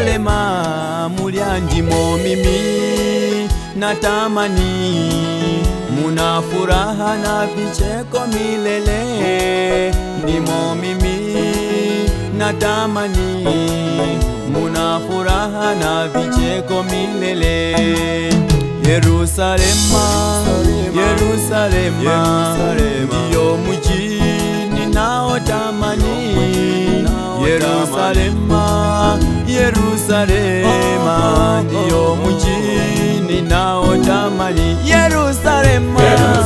Yerusalema mulyandimo mimi natamani muna furaha na vicheko milele ndimo mimi natamani muna furaha na vicheko milele Yerusalema Yerusalema ndiyo mji ninaotamani Yerusalema Yerusalema ndiyo mji ninaotamani Yerusalema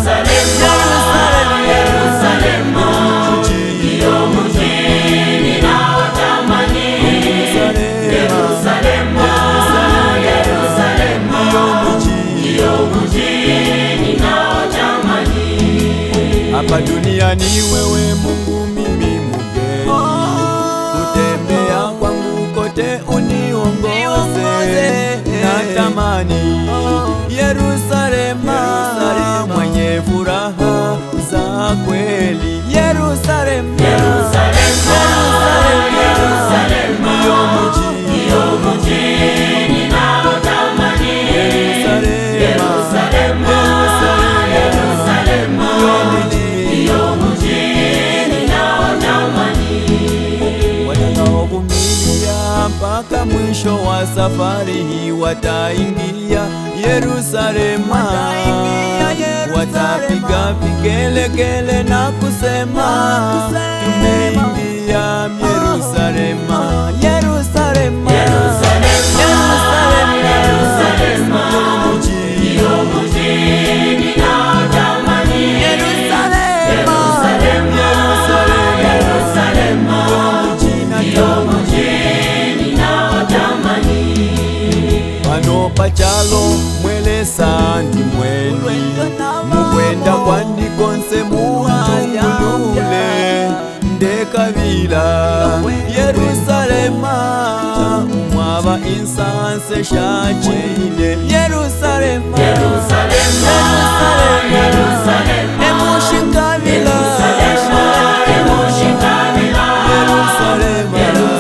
Yerusalema ndiyo mji Yerusalema Yerusalema ndiyo mji hapa duniani wewe Mungu mimi mgeni, kutembea kwangu kote uniongoze, natamani Yerusalema mwenye furaha za kweli, Yerusalema ndiyo mji Yerusalema Yerusalema ndiyo mji watakaovumilia mpaka mwisho wa safari hii wataingia Yerusalema, watapiga vigelegele na kusema tumeingia Yerusalema, Yerusalema, Yerusalema, ndiyo mji Yerusalema, Yerusalema, pano pachalo mwelesa ndi mweni mukwenda kwandikonse muntungulule ndekabila Yerusalema mwaba insanse shachine Yerusalema Yerusalema emushikabila Yerusalema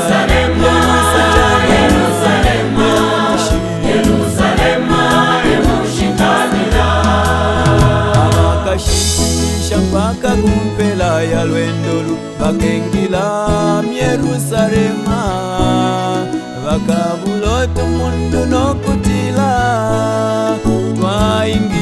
abakashikilisha mpaka kumpela ya lwendolu bakengila Yerusalema bakabulotu mundu nokutila twaingi